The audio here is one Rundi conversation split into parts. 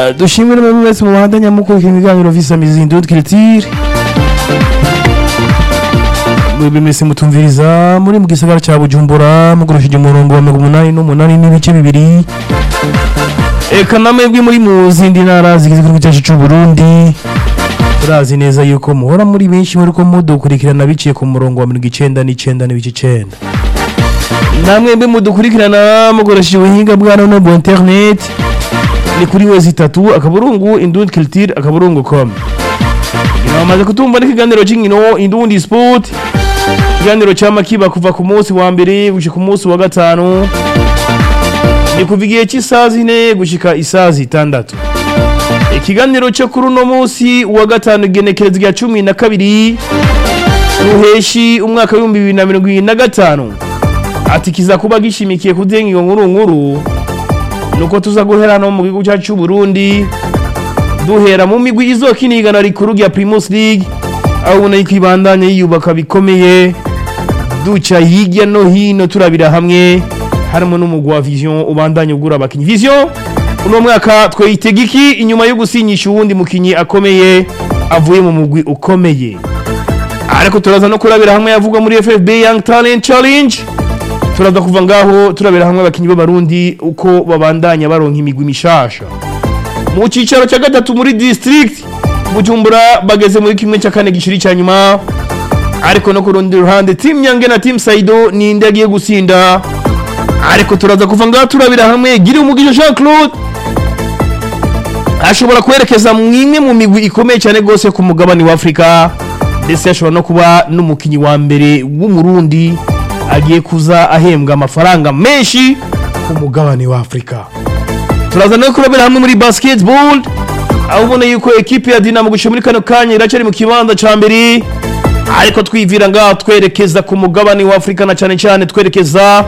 Eh, dushimire muri mwese mubanda nyamukurikira ibiganiro visa mizindo kiritire mwebwe mwese mutumviriza muri mu gisagara ca bujumbura mugurishije umurongo wa mirongo umunani n'umunani n'ibice bibiri eka namwebwe muri mu zindi ntara zigize igihugu cyacu c'uburundi turazi neza yuko muhora muri benshi muriko mudukurikirana biciye ku murongo wa mirongo icenda n'icenda n'ibice icenda namwebwe mudukurikirana mukoresheje ubuhinga bwa none bwa internet ni kuri wezi itatu akaburungu indundi culture akaburungu com bamaze kutumva n'ikiganiro cy'inkino indundi sport ikiganiro cyama kiba kuva ku munsi wa mbere gushika ku munsi wa gatanu ni kuva igihe cy'isaha zine gushika isaha zitandatu ikiganiro cyo kuri uno munsi wa gatanu igenekereza rya cumi na kabiri ruheshi umwaka w'ibihumbi bibiri na mirongo irindwi na gatanu ati kiza kuba gishimikiye ku ngingo nkuru nkuru nuko tuza guhera no mu gihugu cyacu cy'u Burundi duhera mu migwi izokina igana rikuru rya Primus League aho ubona yuko ibandanye yiyubaka bikomeye duca hirya no hino turabira hamwe harimo n'umugwi wa Vision ubandanye ugura abakinyi Vision uno mwaka twitega iki inyuma yo gusinyisha uwundi mukinyi akomeye avuye mu mugwi ukomeye ariko turaza no kurabira hamwe yavugwa muri FFB Young Talent Challenge turaza kuva ngaho turabera hamwe abakinyi b'abarundi uko babandanya baronka imigwi mishasha mu cicaro cya gatatu muri district bujumbura bageze muri kimwe cya kane gishiri cya nyuma ariko no ku rundi ruhande team nyange na team saido ni indi agiye gusinda ariko turaza kuva ngaho turabira hamwe giri umugisha Jean Claude ashobora kwerekeza mu imwe mu migwi ikomeye cyane rwose ku mugabane wa Afrika ndetse ashobora no kuba n'umukinyi wa mbere w'umurundi agiye kuza ahembwa amafaranga menshi ku mugabane wa Afrika turaza no kurabira hamwe muri basketball aho ubona yuko ekipe ya Dinamo gushika muri kano kanya iracari mu kibanza ca mbere ariko twivira ngaho twerekeza ku mugabane wa Afrika na cyane cyane twerekeza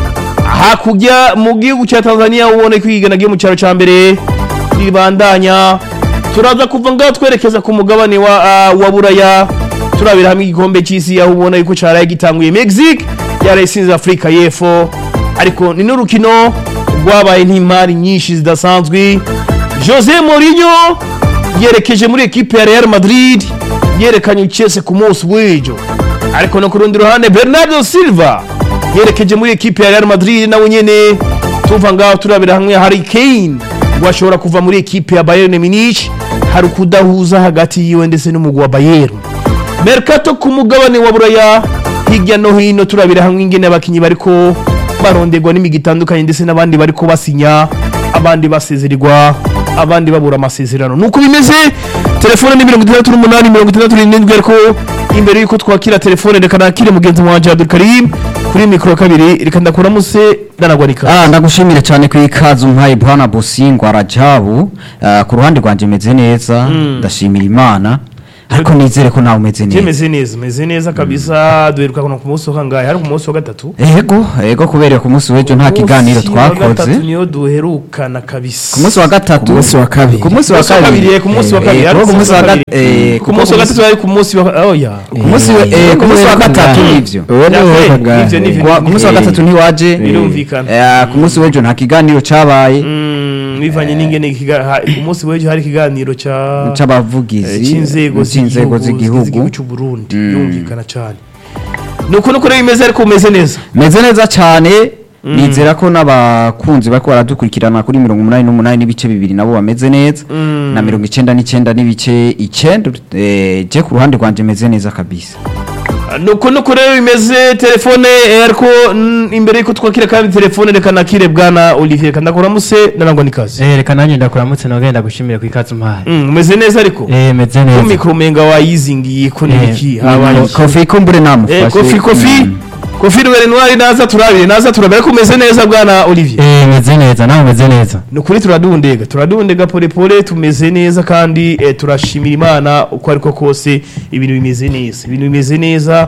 hakurya mu gihugu cya Tanzania ubona ko igana giye mu cyaro ca mbere ribandanya turaza kuva ngaho twerekeza ku mugabane wa, uh, wa Buraya turabira hamwe igikombe cy'isi aho ubona yuko caraye gitanguye Mexique yarayisinze Afrika y'Epfo ariko ni n'urukino rwabaye n'imari nyinshi zidasanzwe Jose Mourinho yerekeje muri ekipe ya Real Madrid yerekanye Chelsea ku munsi w'ejo ariko no ku rundi ruhande Bernardo Silva yerekeje muri ekipe ya Real Madrid nawe nyene tuva ngaho turabira hamwe Harry Kane washobora kuva muri ekipe ya Bayern Munich hari kudahuza hagati yiwe ndetse n'umugwi wa Bayern Mercato ku mugabane wa Buraya hirya no hino turabira hamwe ingene abakinyi bariko baronderwa n'imigi itandukanye ndetse n'abandi bariko basinya abandi basezerirwa abandi babura amasezerano nuko bimeze telefone ni mirongo itandatu n'umunani mirongo itandatu n'irindwi ariko imbere yuko twakira telefone reka nakire mugenzi wanje Abdul Karim kuri mikoro kabiri reka ndakuramuse ndanagwarika Ah, ndagushimire cyane ku ikazu mpaye bwana Bosingwa Rajabu Ah, ku ruhande rwanje meze neza ndashimira Imana ariko nizere ko nawe umeze neza meze neza meze neza kabisa duheruka kuno ku munsi wa kangahe hari ku munsi wa gatatu ego ego kubera ku munsi w'ejo nta kiganiro Ku munsi wa twakoze gatatu niyo duherukana kabisa ku munsi wa gatatu Ku munsi wa kabiri. ku munsi wa Ku munsi wa kabiri, eh, ku munsi wa Eh, kabiri, eh, ari ku munsi wa gatatu eh, ku munsi wa gatatu ari ku munsi wa oya ku munsi wa- eh, ku munsi wa gatatu nivyo Uwo ni Ya, wowe eh, kangahe? ivyo ni- Ku wa- ku munsi wa gatatu ntiwaje Birumvikana. Eh, ku munsi w'ejo nta kiganiro cabaye Mm, bivanye n'ingene ikiga- ha- ku munsi w'ejo hari ikiganiro ca c'abavugizi cy'inzego c'inzego z'igihugu z'igihugu cy'u Burundi yumvikana cyane nuko nuko rero bimeze ariko umeze neza meze neza cyane nizera ko n'abakunzi bariko baradukurikirana kuri mirongo umunani n'umunani n'ibice bibiri nabo bameze neza na mirongo icenda n'icenda n'ibice icenda eh, je ku ruhande rwanje meze neza kabisa nuko nuko rero bimeze telefone eh, ariko mm, imbere yuko twakira kandi telefone reka nakire bwana Olivier kandakuramuse narangwa n'ikazi Eh, reka nanjye ndakuramutse nogenda gushimira ku ikaze umpaye Mm, umeze neza ariko eh meze ko neza mikoro umenga wayizingiye ko ni Eh, iki habaye iki? kofi kumbure Eh, namufashe kofi kofi Mm. kofi rwere ntwari naza turabire naza turabire ko umeze neza bwana Olivier eh meze neza nawe meze neza ni ukuri turadundega turadundega polepole tumeze neza kandi eh, turashimira imana uko ariko kose ibintu bimeze neza ibintu bimeze neza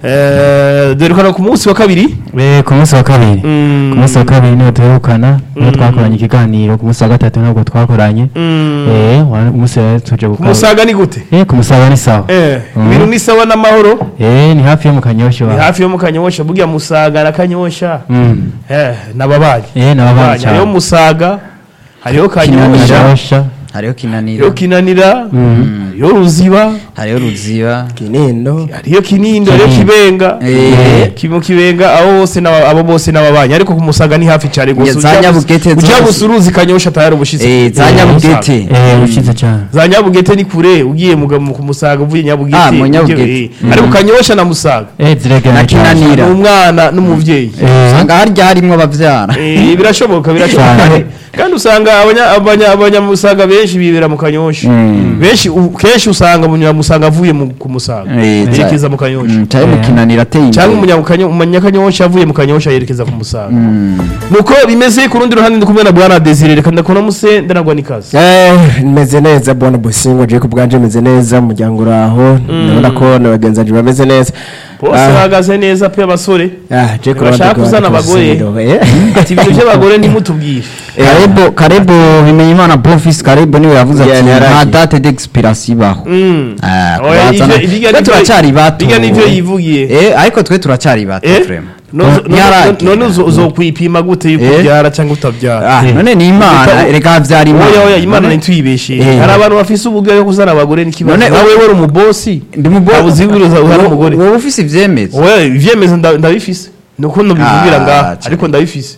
eh, dore ko no ku munsi wa kabiri eh ku munsi wa kabiri Mm. ku munsi wa kabiri niho duherukana niho twakoranye ikiganiro ku munsi wa gatatu ntabwo twakoranye Mm. eh wa- umunsi rero tuje ku gukora musaga ni gute eh ku musaga ni sawa Eh, Mm. ibintu ni sawa n'amahoro eh ni hafi yo mu kanyosho ni wa hafi yo mu kanyosha burya musaga na kanyosha mm eh, n'ababanyi eh nababanyi yo cyane musaga hariho Kinanira. kanyosha Kanyosha hariho kinanira hariho kinanira hariho ruziba hariho ruziba kinindo hariyo kinindo hariyo kibenga Eh. kimu kibenga abo bose n'aba- abo bose n'ababanyi ariko ku musaga ni hafi cyane Ya, za Nyabugete ujya zose. gusuruzi kanyosha tayari ubushitsi Eh, za nyabugete eh ukize cyane za nyabugete ni kure ugiye mu mu- ku musaga uvuye nyabugete Ah, mu ugiye- Nyabugete. eh. ariko kanyosha na musaga eh ziregana Na Kinanira. ni umwana n'umuvyeyi eh usanga harya harimwo abavyara Eh, birashoboka birashoboka Cyane. kandi usanga abanya- abanya- abanyamusaga benshi bibera mu kanyosha Mm. benshi u- kenshi usanga umunyamusaga avuye mu- ku musaga Eh, za- yerekeza mu kanyosha Mm, cyari mu Eh. kinanira ateye cyangwa imbere umunyakanyo- umunyakanyosha avuye mu kanyosha yerekeza ku musaga Mm. nuko bimeze ku rundi ruhande ndi kumwe na bwana desire reka ndakora muse ndanagwa n'ikazi Eh, meze neza bwana busingo je ku bwanje meze neza umuryango uraho ndabona ko na bagenzi banje bameze neza bose Ah. bahagaze neza pe abasore Ah, je ku Bashaka ruhande kuzana rwa abagore. Busingo, eh. ati ibintu by'abagore ntimutubwire karebo karebo bimenyimana bonfils karebo niwe yavuze Yeah, ati ni nta yaragiye. date d'expiration ibaho Mm. Ah, Oya, kubazana- ivyo- ibirya twe nivyo- turacyari bato ibirya nivyo yivugiye Eh, ariko twe turacyari bato Eh? vraiment No- no- Ntiyaragiye. none uzo- uzokwipima gute yuko Eh? ubyara cyangwa utabyara Ah, none ni imana Ita- reka havyara oya oya imana None- ntituyibeshe Eh. hari abantu bafise uburyo bwo kuzana abagore n'ikibazo None- nawe wari umubosi ndi mu Ntabwo uzibwiriza uhari umugore. wowe ufise ivyemezo oya ivyemezo nda- ndabifise nuko nubivubwira Ah, ngaha cyane. ariko ndabifise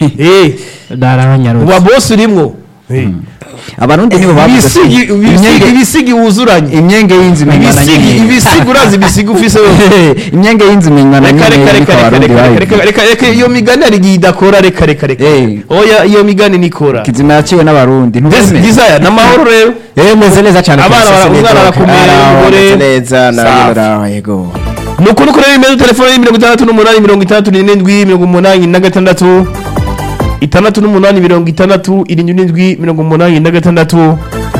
eh mu darabanyarutse babosi urimwo Eh. abarundi nibo bavuze ibisigi ati, ibisigi imyenge- ibisigi wuzuranye imyenge y'inzu imenywa na ibisigi nyene ibisigi urazi ibisigi ufise wewe imyenge y'inzu imenywa na reka nyene reka ariko reka reka abarundi reka reka bayivuze. reka reka iyo migani hari igihe idakora reka reka reka Eh. oya iyo migani nikora kizima yaciwe n'abarundi ntubemere desire n'amahoro rero Eh, meze neza cyane Abana kabisa, bara- sinzi umwana ko- arakomeye, Araho, umugore- meze neza nawe Safi. uraho yego ni ukuri kureba imeze telefone ni mirongo itandatu n'umunani mirongo itandatu n'irindwi mirongo umunani na gatandatu itandatu n'umunani mirongo itandatu irindwi n'indwi mirongo umunani na gatandatu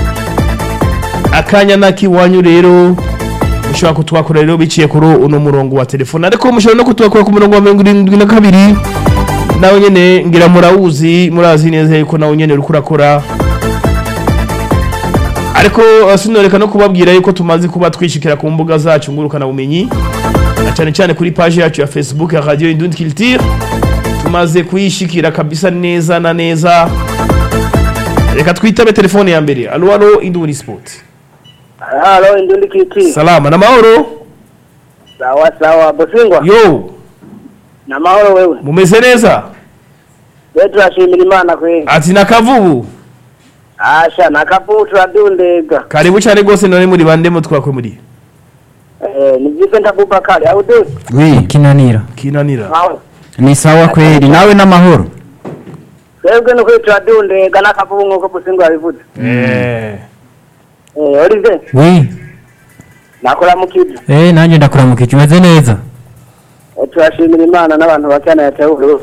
akanya n'ak'iwanyu rero mushobora kutwakura rero biciye kuri uno murongo wa telefone ariko mushobora no kutwakura ku murongo wa mirongo irindwi na kabiri nawe nyene ngira murawuzi murazi neza yuko nawe nyene uriko urakora ariko uh, sinoreka no kubabwira yuko tumaze kuba twishikira ku mbuga zacu ngurukana bumenyi na cyane cyane kuri page yacu ya Facebook ya Radio Indundi Culture tumaze kuyishikira kabisa neza na neza reka twitabe telefone ya mbere alo alo Indundi Sport Halo, Indundi Kiti. salama na mahoro Sawa sawa, Bosingwa. yo Na mahoro wewe. mumeze neza Wewe turashimira Imana kweli. ati nakavubu Asha nakapu turadundega. karibu cyane rwose none muri bande mutwakwe muri Eh, ni vipi ndakubakari au du? wi kinanira kinanira Sawa. ni sawa kweli nawe n'amahoro Twebwe no kwitwa turadundega nakapu nkuko Bosingwa yabivuze. eh Eh, Olive, wi nakora mukidi. eh nanjye ndakuramuka kimeze neza Eh, turashimira Imana n'abantu bakana yatewe